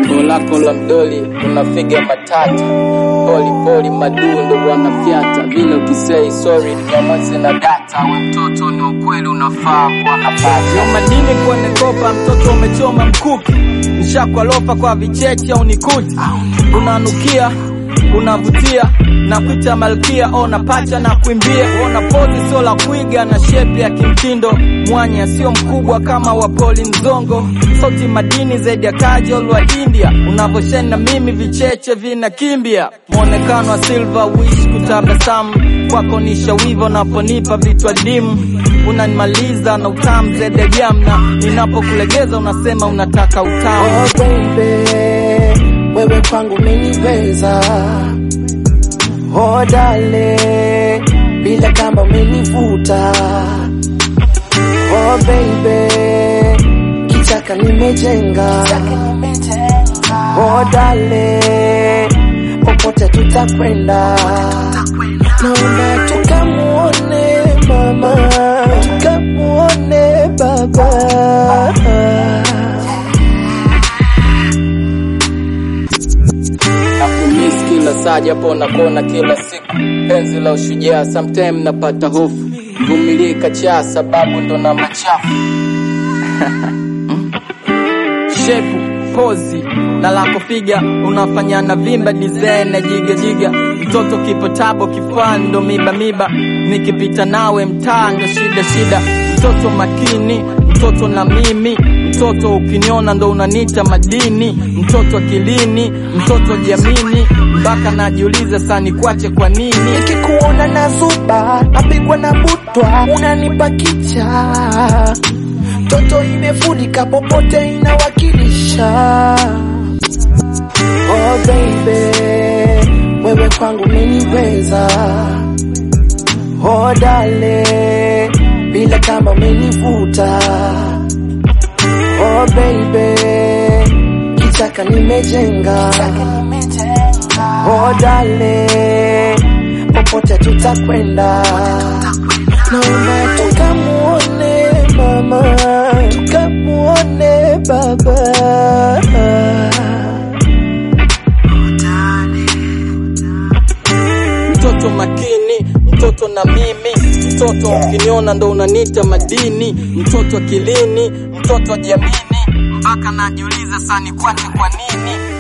Koo lako la mdoli unafiga matata poli poli madundo wanafyata vile ukisei sorry nyamazi na data we mtoto ni ukweli unafaa kuwa napata Yo madini kwenye kopa, mtoto umechoma mkuki, mshakwa lofa kwa vicheche au nikuti, unanukia unavutia na kuita malkia, ona pacha na kuimbia, ona pozi sio la kuiga na shepi ya kimtindo, mwanya sio mkubwa kama wa Poli Mzongo, sauti madini zaidi ya kajol wa India, unavosheni na mimi vicheche vinakimbia, mwonekano wa silver wish kutabasamu kwako ni shawivo, naponipa vitu adimu unanimaliza na utamu zaidi ya jamna, ninapokulegeza unasema unataka utamu. Oh baby, wewe kwangu umeniweza. Oh dale, bila kamba umenivuta. Oh baby, kichaka nimejenga. Oh dale, popote tutakwenda. Naomba tukamuone mama, tukamuone baba. nakumiss kila saa japo nakona kila siku penzi la ushujaa sometime napata hofu vumilie kachaa sababu ndo na machafu shepu pozi na lako figa unafanya na vimba design na jiga jiga mtoto kipo tabo kifani ndo miba miba nikipita nawe mtaa ndo shida shida mtoto makini mtoto na mimi mtoto ukiniona ndo unanita madini mtoto akilini mtoto jamini mpaka najiuliza sani kwache kwa nini nikikuona na zuba napigwa na butwa unanipa kicha toto imefurika popote inawakilisha oh baby wewe kwangu umeniweza oh dale bila kama umenivuta oh baby kichaka nimejenga oh dale popote tutakwenda naomba tukamuone mama tukamuone baba mtoto makini mtoto na mimi mtoto ukiniona ndo unanita madini mtoto akilini mtoto jamini mpaka najiuliza sani kwache kwa nini